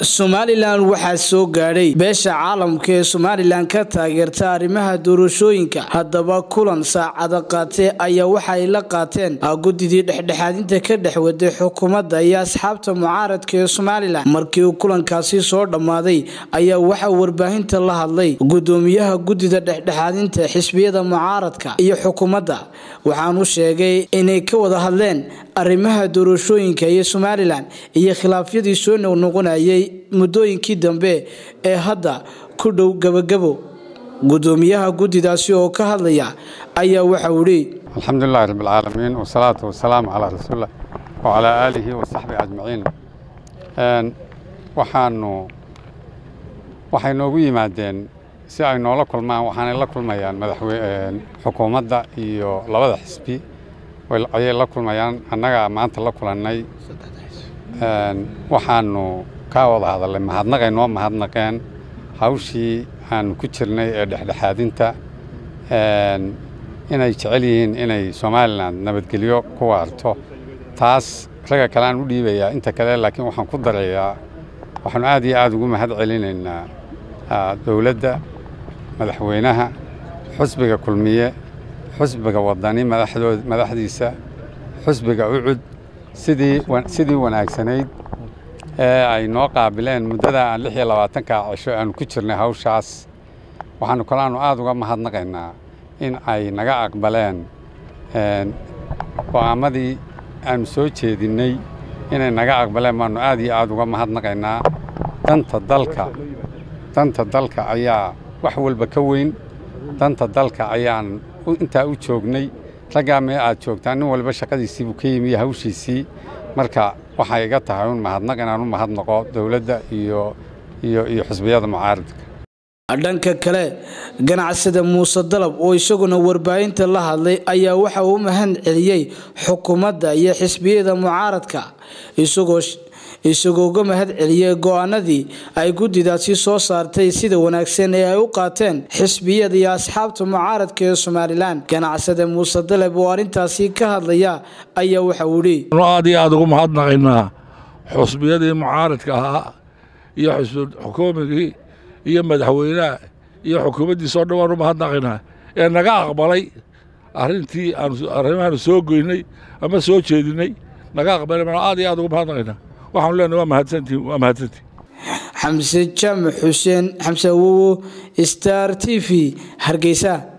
somalilan waxaa soo gaadhay beesha caalamka ee somalilan ka taageerta arrimaha doorashooyinka haddaba kulan saacada qaatee ayaa waxa ay la qaateen gudidii dhexdhexaadinta ka dhex waday xukuumadda iyo asxaabta mucaaradka ee somalilan markii uu kulankaasi soo dhammaaday ayaa waxaa warbaahinta la hadlay gudoomiyaha gudida dhexdhexaadinta xisbiyada mucaaradka iyo xukuumadda waxaanu sheegay inay ka wada hadleen arrimaha doorashooyinka iyo somalilan iyo khilaafyadii soo noqnoqonayay muddooyinkii dambe ee hadda ku dhow gabagabo gudoomiyaha guddidaasi oo ka hadlaya ayaa waxau idhi alxamdulilahi rabbilcaalamiin wasalaatu wasalaamu calaa rasuulilah wacalaa aalihi wasaxbihi ajmaciin waxaanu waxay noogu yimaadeen si ay noola kulmaan waxaanay la kulmayaan madaxweyne xukuumadda iyo labada xisbi ayay la kulmayaan annagaa maanta la kulannay waxaanu ka wada hadalnay mahadnaqay noo mahadnaqeen hawshii aanu ku jirnay ee dhexdhexaadinta inay jecel yihiin inay somalilan nabadgelyo ku waarto taas ragga kale aan u dhiibayaa inta kale laakiin waxaan ku darayaa waxaanu aad iyo aad ugu mahad celinaynaa dowladda madaxweynaha xusbiga kulmiye xusbiga wadani madaxdiisa xusbiga ucud sidii wanaagsanayd ee ay noo qaabileen muddada aan lix iyo labaatanka cisho aanu ku jirnay hawshaas waxaanu kalaanu aad uga mahadnaqaynaa in ay naga aqbaleen go'aamadii aanu soo jeedinnay inay naga aqbaleen baanu aad iyo aad uga mahadnaqaynaa danta dalka danta dalka ayaa wax walba ka weyn danta dalka ayaan intaa u joognay raggaa mee aad joogtaan nin walba shaqadiisii buu ka yimi iyo hawshiisii marka waxay iga tahay un mahadnaq inaan u mahadnaqo dowladda iyo iyo iyo xisbiyada mucaaradka dhanka kale ganacsada muuse dalab oo isaguna warbaahinta la hadlay ayaa waxa uu mahad celiyey xukuumadda iyo xisbiyada mucaaradka isagoo isagoo uga mahad celiyey go-aanadii ay guddidaasi soo saartay sida wanaagsan ee ay u qaateen xisbiyada iyo asxaabta mucaaradka ee somalilan ganacsada muuse dalab oo arrintaasi ka hadlaya ayaa waxa uu idhi aad iyo aad ugu mahadnaqaynaa xusbiyadii mucaaradka ahaa iyo xukuumigii iyo madaxweynaha iyo xukuumaddiisa oo dhan waan u mahadnaqaynaa ee naga aqbalay arrintii arrimahaanu soo goynay ama soo jeedinay naga aqbalay baan aad iyo aad ugu mahadnaqaynaa waxaanu leenahay waa mahadsantihin waa mahadsantihin xamse jaamac xuseen xamse awowo star t v hargeysa